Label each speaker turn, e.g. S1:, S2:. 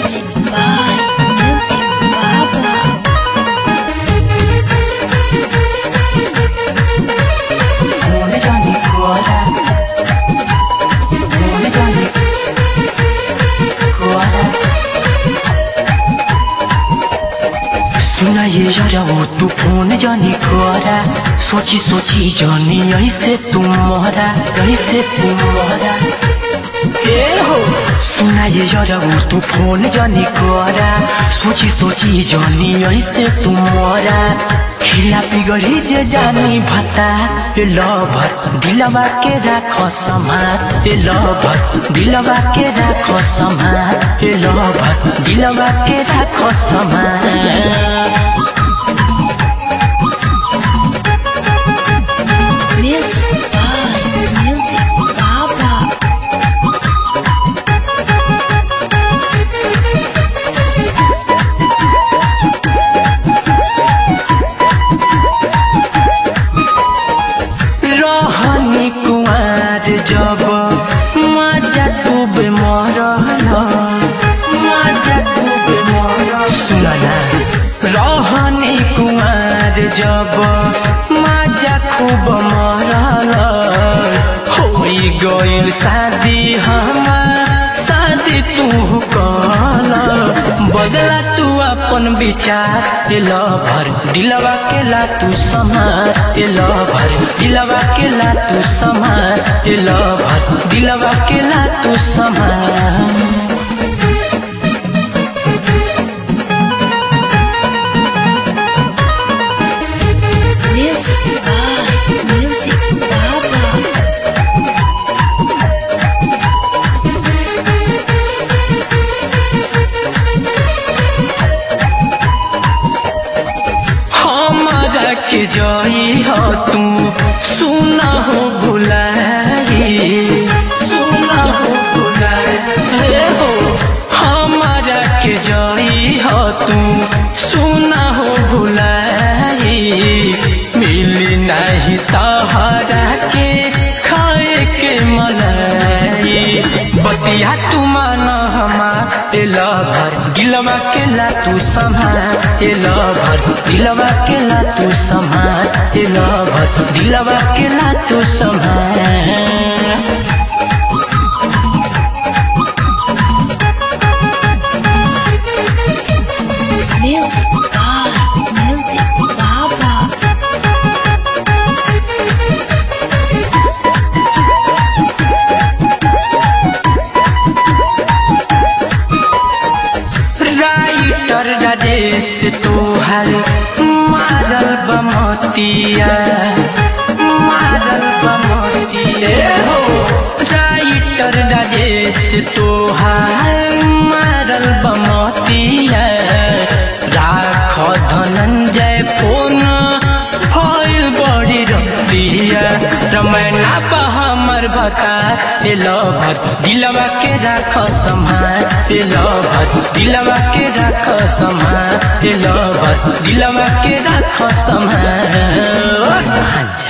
S1: Music by Music Baba.
S2: Come Johnny Cuora Come Johnny Cuora सुना ये यारा वो तू फोन जानी कोरा सोची सोची जानी ऐसे तुम मोहरा ऐसे तुम मोहरा ए हो सुना ये यारा वो तू फोन जानी कोरा सोची सोची जानी ऐसे तुम मोहरा खिला पिगड़ी जे जानी भता ए लवर दिलवा के राखो समात ए लवर दिलवा के राखो समात ए लवर दिलवा के राखो समात
S1: Music by Music Baba.
S2: रहनी कुमार जब मजा डूबे मरल मजा डूबे मरल सुनना रहनी कुमार जब मजा खूब मरल होई गइल शादी हमार शादी तू कल बदला तू अपन विचार ए लभर दिलवा के ला तू समार ए लभर दिलवा के ला तू समार ए लभर दिलवा के ला तू समार
S1: Music by Music Baba.
S2: हमारा के जई हो तू सुना हो भुलाई सुना हो भुलाई हे हो हमारा के जई हो तू सुना हो भुलाई मिली नहीं तहरा के खाए के मलाई बतिया तू माना हमार ए लभर दिलवा के ला तू संभार ए लभर दिलवा के ला तू संभार ए लभर दिलवा के ला तू संभार
S1: Music by Music Baba.
S2: Writer Rajesh तोहर मारल बमतिया मारल बमतिया हो राइटर राजेश तोहर मारल बमतिया राख धनंजय फोन भइल बड़ी रतिया रमैना बा हमर बता ए लभर दिलवा के राख सम्हार ए लभर दिलवा के राख सम्हार ए लभर दिलवा के राख सम्हार